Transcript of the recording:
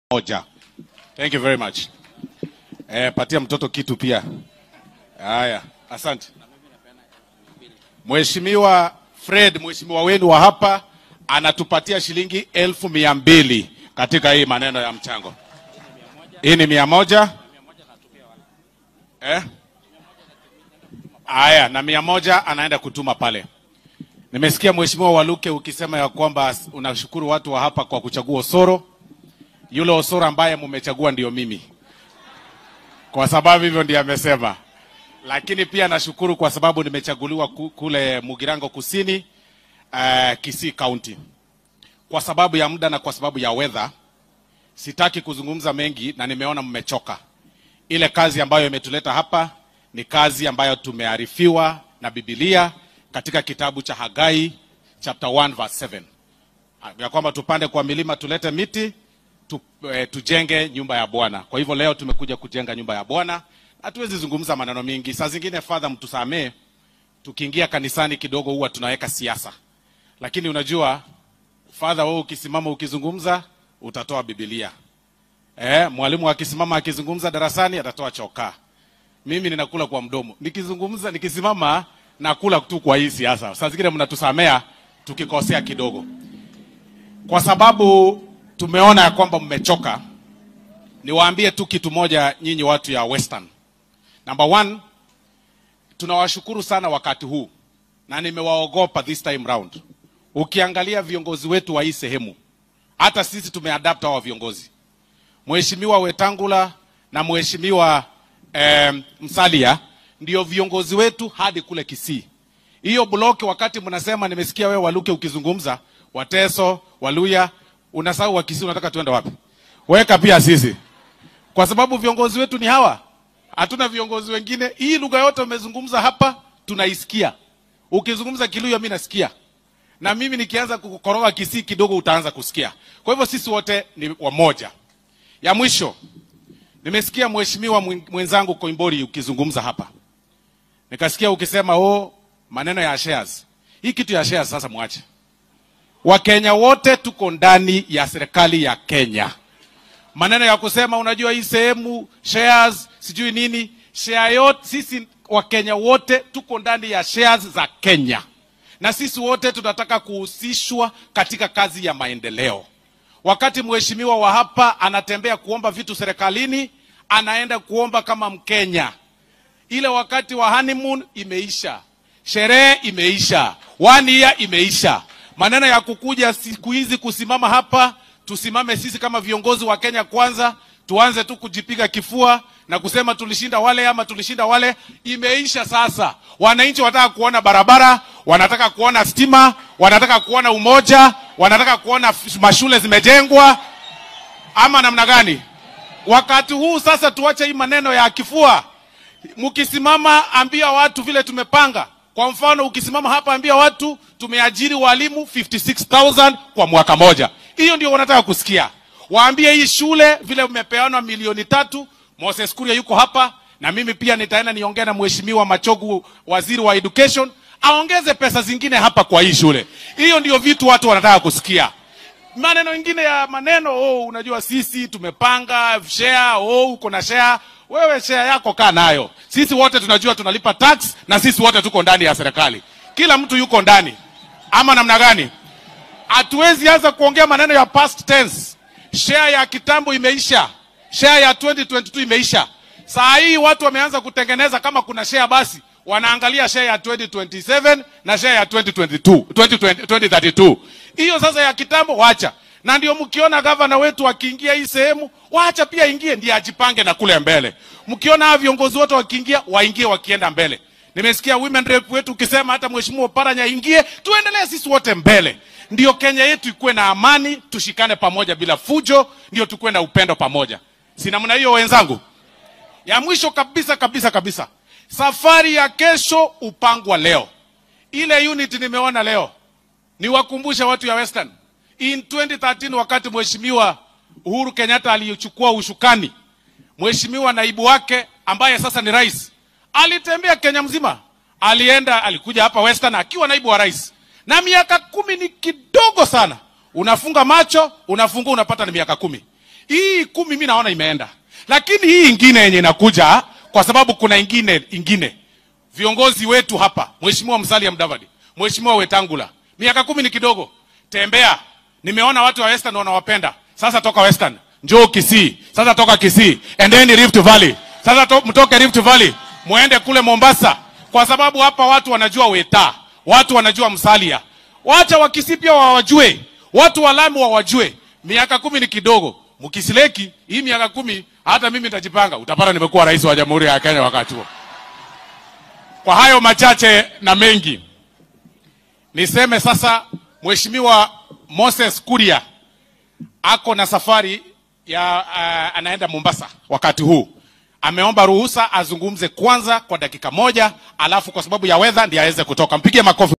moja. Thank you very much. Eh, patia mtoto kitu pia. Haya, asante. Mheshimiwa Fred, mheshimiwa wenu wa hapa anatupatia shilingi elfu mia mbili katika hii maneno ya mchango. Hii ni mia moja eh? Haya, na mia moja anaenda kutuma pale. Nimesikia mheshimiwa Waluke ukisema ya kwamba unashukuru watu wa hapa kwa kuchagua Osoro. Yule Osoro ambaye mumechagua ndio mimi, kwa sababu hivyo ndiye amesema. Lakini pia nashukuru kwa sababu nimechaguliwa ku- kule Mugirango Kusini, uh, Kisii County. Kwa sababu ya muda na kwa sababu ya weather, sitaki kuzungumza mengi na nimeona mmechoka. Ile kazi ambayo imetuleta hapa ni kazi ambayo tumearifiwa na Biblia katika kitabu cha Hagai chapter 1 verse 7 ya kwamba tupande kwa milima tulete miti tu, eh, tujenge nyumba ya Bwana. Kwa hivyo leo tumekuja kujenga nyumba ya Bwana. Hatuwezi zungumza maneno mingi. Saa zingine Father, mtusamee, tukiingia kanisani kidogo huwa tunaweka siasa, lakini unajua Father, wewe ukisimama ukizungumza utatoa Biblia. Eh, mwalimu akisimama akizungumza darasani atatoa chokaa. Mimi ninakula kwa mdomo. Nikizungumza nikisimama nakula tu kwa hii siasa. Saa zingine mnatusamea tukikosea kidogo. Kwa sababu tumeona ya kwamba mmechoka, niwaambie tu kitu moja nyinyi watu ya Western. Number one, tunawashukuru sana wakati huu na nimewaogopa this time round. Ukiangalia viongozi wetu wa hii sehemu, hata sisi tumeadapt hawa viongozi. Mheshimiwa Wetangula na Mheshimiwa eh, Msalia ndio viongozi wetu hadi kule Kisii. Hiyo block, wakati mnasema, nimesikia wewe Waluke ukizungumza, Wateso, Waluya, unasahau wa Kisii, unataka tuende wapi? Weka pia sisi, kwa sababu viongozi wetu ni hawa, hatuna viongozi wengine. Hii lugha yote umezungumza hapa tunaisikia. Ukizungumza Kiluya mimi nasikia, na mimi nikianza kukoroga Kisii kidogo utaanza kusikia. Kwa hivyo sisi wote ni wamoja. Ya mwisho, nimesikia mheshimiwa mwen- mwenzangu Koimbori ukizungumza hapa, nikasikia ukisema oh, maneno ya shares. Hii kitu ya shares sasa mwache. Wakenya wote tuko ndani ya serikali ya Kenya. Maneno ya kusema unajua hii sehemu shares sijui nini, share yote, sisi Wakenya wote tuko ndani ya shares za Kenya, na sisi wote tunataka kuhusishwa katika kazi ya maendeleo. Wakati mheshimiwa wa hapa anatembea kuomba vitu serikalini, anaenda kuomba kama Mkenya. Ile wakati wa honeymoon imeisha, sherehe imeisha, one year imeisha. Maneno ya kukuja siku hizi kusimama hapa, tusimame sisi kama viongozi wa Kenya kwanza, tuanze tu kujipiga kifua na kusema tulishinda wale ama tulishinda wale, imeisha sasa. Wananchi wanataka kuona barabara, wanataka kuona stima, wanataka kuona umoja, wanataka kuona f- mashule zimejengwa, ama namna gani? Wakati huu sasa tuache hii maneno ya kifua. Mkisimama ambia watu vile tumepanga. Kwa mfano, ukisimama hapa ambia watu tumeajiri walimu 56000 kwa mwaka moja. Hiyo ndio wanataka kusikia. Waambie hii shule vile umepeanwa milioni tatu. Moses Kuria yuko hapa na mimi pia nitaenda niongea na mheshimiwa Machogu, waziri wa education, aongeze pesa zingine hapa kwa hii shule. Hiyo ndio vitu watu wanataka kusikia maneno mengine ya maneno oh, unajua sisi tumepanga share oh, uko na share wewe share yako kaa nayo sisi wote tunajua tunalipa tax na sisi wote tuko ndani ya serikali kila mtu yuko ndani ama namna gani hatuwezi anza kuongea maneno ya past tense share ya kitambo imeisha share ya 2022 imeisha saa hii watu wameanza kutengeneza kama kuna share basi wanaangalia share ya 2027 na share ya 2022 2020 2032 hiyo sasa ya kitambo wacha na ndio mkiona gavana wetu akiingia hii sehemu wacha pia ingie ndiye ajipange na kule mbele mkiona hawa viongozi wote wakiingia waingie wakienda mbele nimesikia women rep wetu ukisema hata mheshimiwa Paranya ingie tuendelee sisi wote mbele ndio Kenya yetu ikuwe na amani tushikane pamoja bila fujo ndio tukuwe na upendo pamoja si namna hiyo wenzangu ya mwisho kabisa kabisa kabisa, safari ya kesho upangwa leo. Ile unit nimeona leo, niwakumbushe watu ya Western, in 2013 wakati mheshimiwa Uhuru Kenyatta alichukua ushukani, mheshimiwa naibu wake ambaye sasa ni rais alitembea Kenya mzima, alienda alikuja hapa Western akiwa naibu wa rais, na miaka kumi ni kidogo sana. Unafunga macho, unafungua, unapata ni miaka kumi. hii kumi mi naona imeenda lakini hii ingine yenye inakuja kwa sababu kuna ingine ingine viongozi wetu hapa mheshimiwa msalia mdavadi mheshimiwa wetangula miaka kumi ni kidogo tembea nimeona watu wa western wanawapenda sasa toka western njoo kisii sasa toka kisii endeni rift valley sasa to, mtoke rift valley muende kule mombasa kwa sababu hapa watu wanajua weta watu wanajua msalia wacha wakisii pia wawajue watu wa lamu wawajue miaka kumi ni kidogo mkisileki hii miaka kumi hata mimi nitajipanga utapata nimekuwa rais wa jamhuri ya kenya wakati huo kwa hayo machache na mengi niseme sasa mheshimiwa moses kuria ako na safari ya uh, anaenda mombasa wakati huu ameomba ruhusa azungumze kwanza kwa dakika moja alafu kwa sababu ya wedha ndiye aweze kutoka mpigie makofi